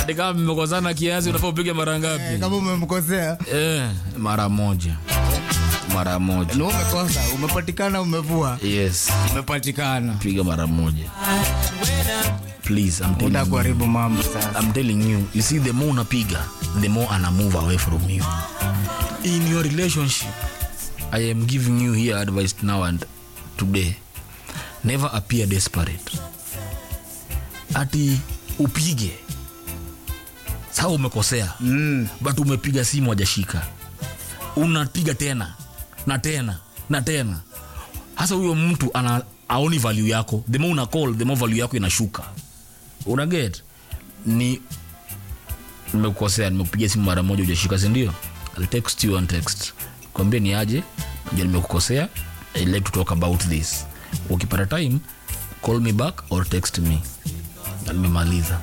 hadi kama mmekosana kiasi unafaa upige mara Eh, ngapi kama umemkosea eh, mara moja mara moja ni umekosa umepatikana umevua yes umepatikana piga mara moja please I'm telling uta you. kuharibu mambo sasa I'm telling you, you see, the more unapiga, the more ana move away from you. In your relationship, I am giving you here advice now and today. Never appear desperate. Ati upige sawa, umekosea mm. but umepiga simu hajashika, unapiga tena na tena na tena. Hasa huyo mtu ana aoni value yako, the more una call, the more value yako inashuka. Una get ni nimekukosea, nimekupigia simu mara moja hujashika, si ndio? I'll text you on text, kwambie ni aje, ndio nimekukosea, I'd like to talk about this. Ukipata time call me back or text me, na nimemaliza.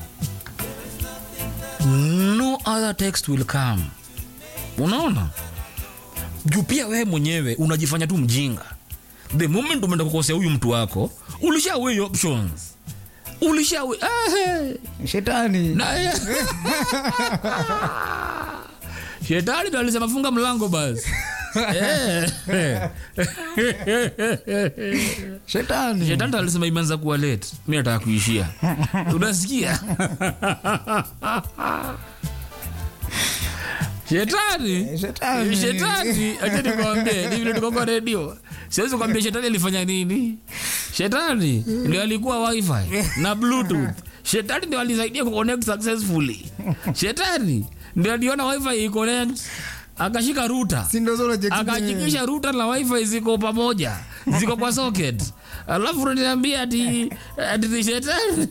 No other text will come. Unaona, juu pia wewe mwenyewe unajifanya tu mjinga. The moment umeenda kukosea huyu mtu wako, ulisha weigh options, ulisha weigh- ah, hey. shetani Na- shetani ndo alisema funga mlango basi Eh. shetani shetani ndo alisema imeanza kuwa late mi nataka kuishia unasikia shetani Shetani. shetani acha nikwambie ni vile tuko kwa redio siwezi kuambia shetani alifanya nini shetani ndio alikuwa wifi na bluetooth shetani ndio alisaidia kuconnect successfully shetani ndio aliona wifi iconnect akashika ruta si ndo zile jeki- akahakikisha ruta na wifi ziko pamoja ziko kwa socket alafu unaniambia ati ati ni shetani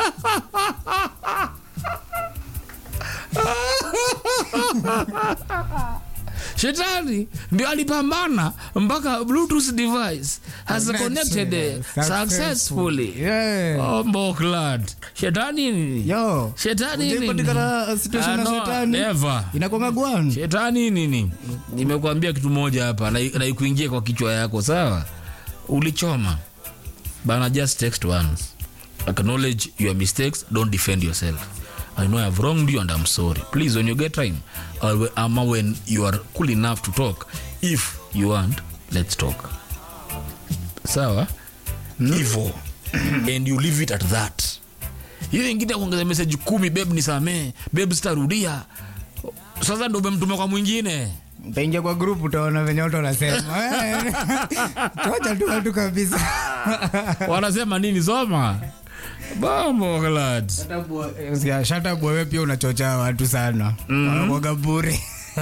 shetani ndio alipambana mpaka bluetooth device has connected eh, successfully Yeah. oh, Mbokland. shetani nini yo shetani nini Hujapatikana situation Ah, na no, shetani never inakwanga gwan shetani nini nimekuambia kitu moja hapa na na ikuingie kwa kichwa yako sawa ulichoma bana just text once acknowledge your mistakes don't defend yourself i know i've wronged you and i'm sorry please when you get time or ama when you are cool enough to talk if you want let's talk sawa hivo and you leave it at that hiyo ingine ya kuongeza message kumi beb nisamee beb sitarudia sasa ndo umemtuma kwa mwingine utaingia kwa group utaona venye watu wanasema Eh, tocha tu watu kabisa wanasema nini soma bamoglad Sikia, shut up wewe pia unachocha watu sana wanakuwaga bure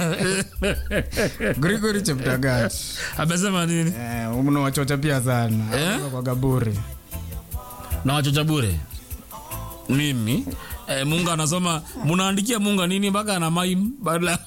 Gregory Cheptagat amesema nini eh, mnawachocha pia sana Eh? wanakuwaga bure na wachocha bure mimi eh, munga anasoma munaandikia munga nini mpaka ana maim badala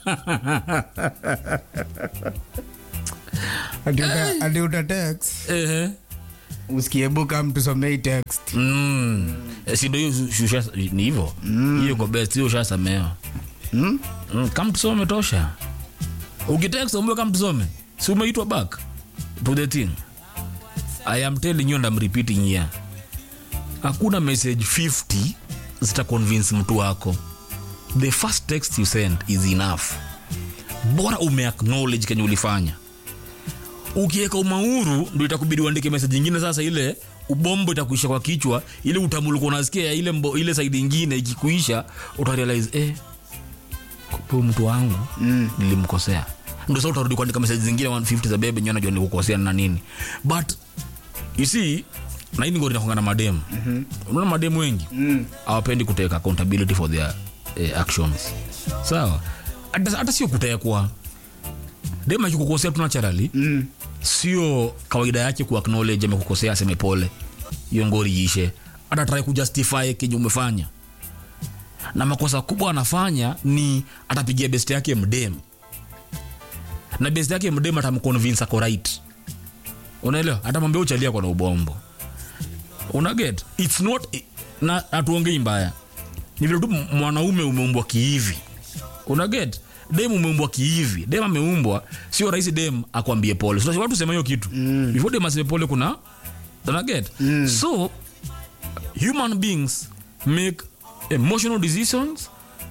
Ati uta- ati uta text Ehe. usikie buka mtu somei text Mm. Eh, si ndo hiyo shu- shusha- ni hivo hiyo iko best hiyo ushasamewa Hmm? mm, kam tusome tosha ukitext umbe kam tusome si umeitwa back to the thing i am telling you and I'm repeating here hakuna message 50 zita convince mtu wako the first text you send is enough bora ume acknowledge kenye ulifanya ukiweka umauru ndo itakubidi uandike message ingine sasa ile ubombo itakuisha kwa kichwa ile utamuluka unasikia ya ile, mbo, ile side ingine ikikuisha utarealize eh, kumbe huyu mtu wangu mm. nilimkosea ndo sasa utarudi kuandika message zingine 150 za bebe nyo najua nilikukosea na nini but you see na hii ngori nakonga na mademu mm-hmm. unaona mademu wengi mm. awapendi kuteka accountability for their eh, actions sawa hata hata sio kutekwa dem akikukosea tu naturally mm. sio kawaida yake ku acknowledge amekukosea aseme pole hiyo ngori iishe hata try kujustify kenye umefanya na makosa kubwa anafanya ni atapigia best yake mdem na best yake mdem atamconvince ako right unaelewa atamwambia uchalia kwa na ubombo unaget its not na hatuongei mbaya ni vile tu mwanaume umeumbwa kihivi unaget dem umeumbwa kihivi dem ameumbwa sio rahisi dem akwambie pole so, watu sema hiyo kitu mm. before dem aseme pole kuna unaget mm. so human beings make emotional decisions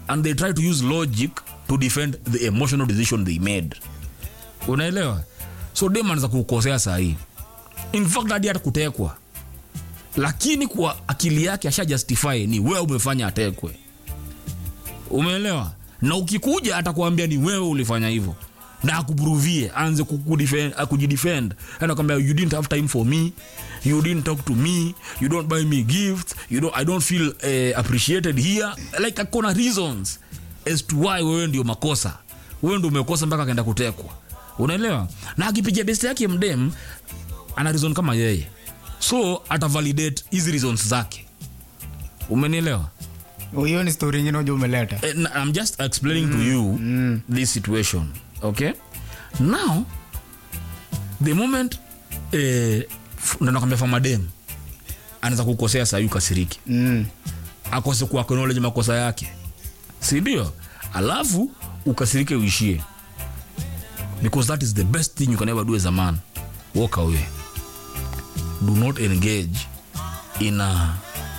and they try to use logic to defend the emotional decision they made unaelewa so dem anaweza kukosea sahii in fact hadi hata kutekwa lakini kwa akili yake asha justify ni wewe umefanya atekwe umeelewa na ukikuja atakwambia ni wewe ulifanya hivyo na akupruvie anze kukudefend- akujidefend anakwambia you didn't have time for me you didn't talk to me you don't buy me gifts you don't, i don't feel uh, appreciated here like akona reasons as to why wewe ndio makosa wewe ndio umekosa mpaka akaenda kutekwa unaelewa na akipigia best yake mdem ana reason kama yeye so atavalidate hizi reasons zake umenielewa hiyo ni story ingine uja umeleta Eh, n- I'm just explaining to you this situation. Okay. Now, the moment eh, f- ndo nakwambia famadem anaweza kukosea saa yu kasiriki mm. akose ku acknowledge makosa yake si ndio alafu ukasirike uishie because that is the best thing you can ever do as a man walk away do not engage in a,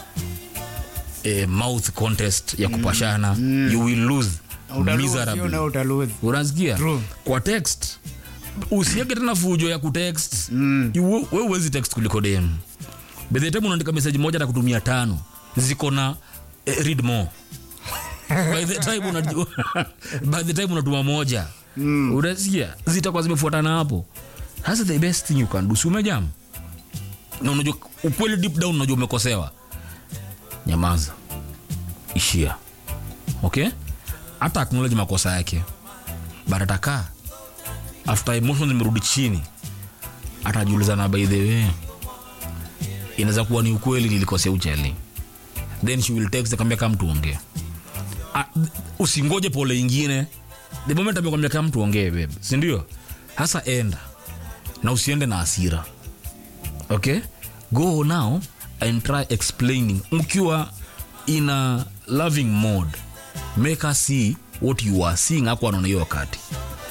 a mouth contest ya kupashana you will lose miserably utaluzio utaluz unasikia True. kwa text usieke tena fujo ya kutext mm. we uwezi text kuliko dem by the time unaandika message moja atakutumia tano ziko na eh, read more by the time unajua by the time unatuma moja mm. unasikia zitakuwa zimefuatana hapo sasa the best thing you can do si umejam na unajua ukweli deep down unajua umekosewa nyamaza ishia okay hata acknowledge makosa yake but atakaa after emotions zimerudi chini atajiulizana by the way inaweza kuwa ni ukweli nilikosea ucheli then she will text akamwambia kama tuongee Ah, usingoje pole ingine the moment amekwambia kama tuongee babe si ndio hasa enda na usiende na hasira okay go now and try explaining mkiwa in a loving mode make her see what you are seeing hapo anaona hiyo wakati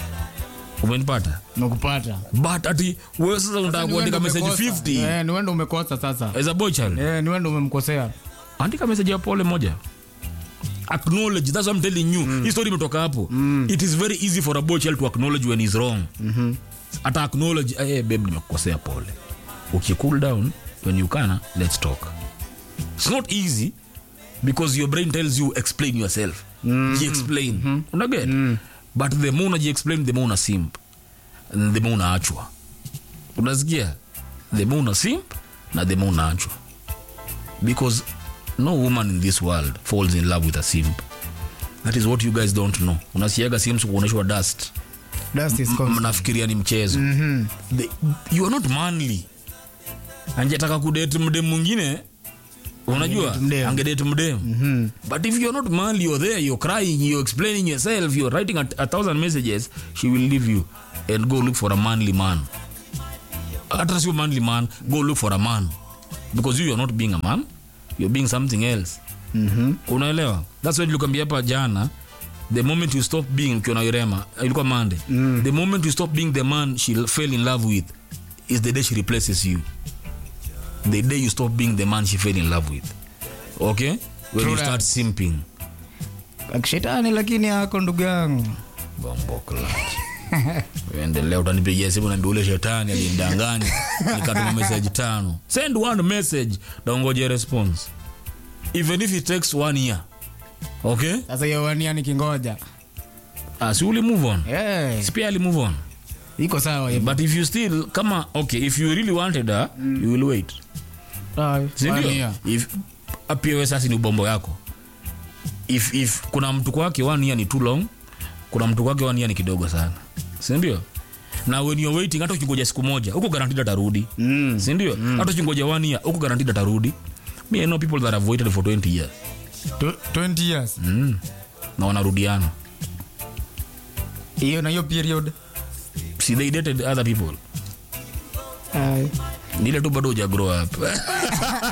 umenipata nakupata but ati wewe sasa unataka kuandika message 50 ni wendo umekosa sasa as a boy child Eh, ni wendo umemkosea andika message ya pole moja acknowledge that's what I'm telling you mm. hii story imetoka hapo mm. it is very easy for a boy child to acknowledge when he's wrong mm-hmm. ata acknowledge hey, babe nimekukosea pole uki cool down when you can let's talk it's not easy because your brain tells you explain yourself mm-hmm. explain mm-hmm. unaget mm. but the more unajiexplain the more una simp and the more unaachwa unasikia the more una simp na the more unaachwa because no woman in this world falls in love with a simp that is what you guys don't know unasiaga sims kuonyeshwa dust Dust is M- constant. mnafikiria ni mchezo The- you are not manly angetaka kudate mdem mwingine unajua Angedate mdem. angedate mdem but if you're not manly you're there you're crying you're explaining yourself you're writing a, a thousand messages she will leave you and go look for a manly man hata sio manly man go look for a man because you are not being a man you're being something else Mhm. unaelewa that's why nilikwambia hapa jana the moment you stop being ukiona irema ilikuwa mande mm. the moment you stop being the man she fell in love with is the day she replaces you the day you stop being the man she fell in love with okay when True you that. start simping akishetani lakini ako ndugu yangu bomboklat endelea utanipigia simu naambia ule shetani alimdanganya nikatuma message tano send one message naongoje response even if it takes one year okay sasa hiyo wania nikingoja ah, si uli move on Eh, si pia ali move on iko sawa hivo but if you still kama okay if you really wanted her you will wait sindio Wania. if apiewe sasa ni ubombo yako if, if kuna mtu kwake one year ni too long kuna mtu kwake one year ni kidogo sana sindio na when you're waiting hata ukingoja siku moja huko garantid atarudi Mm. sindio hata ukingoja one year huko garantid atarudi me I know people that have waited for 20 years Tw- 20 years mm. na wanarudiana hiyo na hiyo period see they dated other people ni ile tu bado uja grow up